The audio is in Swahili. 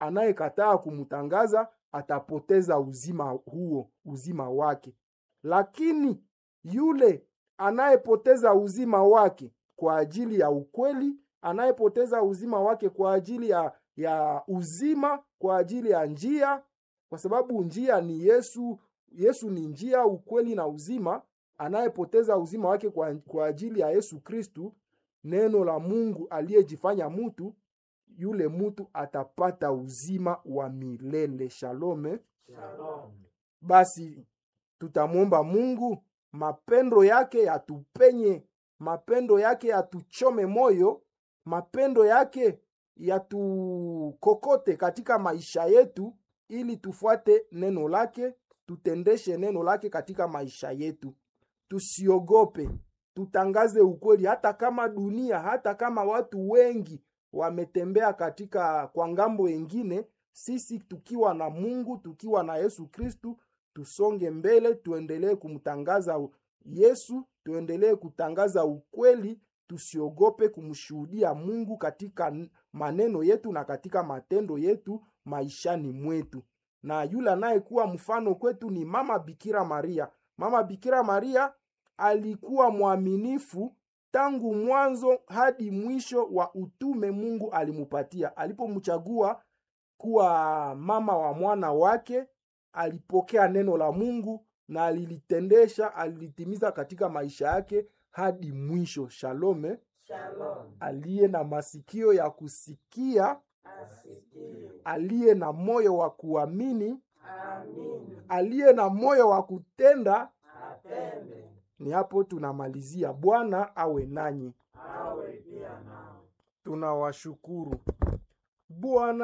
anayekataa kumtangaza atapoteza uzima huo, uzima wake. Lakini yule anayepoteza uzima wake kwa ajili ya ukweli, anayepoteza uzima wake kwa ajili ya, ya uzima, kwa ajili ya njia, kwa sababu njia ni Yesu. Yesu ni njia, ukweli na uzima. Anayepoteza uzima wake kwa, kwa ajili ya Yesu Kristu, neno la Mungu aliyejifanya mutu, yule mutu atapata uzima wa milele. Shalome. Shalom. Basi tutamwomba Mungu mapendo yake yatupenye, mapendo yake yatuchome moyo, mapendo yake yatukokote katika maisha yetu, ili tufuate neno lake, tutendeshe neno lake katika maisha yetu. Tusiogope, tutangaze ukweli, hata kama dunia, hata kama watu wengi wametembea katika kwa ngambo wengine, sisi tukiwa na Mungu, tukiwa na Yesu Kristu, tusonge mbele, tuendelee kumtangaza Yesu, tuendelee kutangaza ukweli, tusiogope kumshuhudia Mungu katika maneno yetu na katika matendo yetu maishani mwetu. Na yule anayekuwa mfano kwetu ni Mama Bikira Maria. Mama Bikira Maria alikuwa mwaminifu tangu mwanzo hadi mwisho wa utume Mungu alimupatia. Alipomchagua kuwa mama wa mwana wake, alipokea neno la Mungu na alilitendesha, alilitimiza katika maisha yake hadi mwisho. Shalome. Shalom. Aliye na masikio ya kusikia, Asikie. aliye na moyo wa kuamini, Amini. aliye na moyo wa kutenda. Atende. Ni hapo tunamalizia. Bwana awe nanyi, Awe pia nao. tunawashukuru Bwana.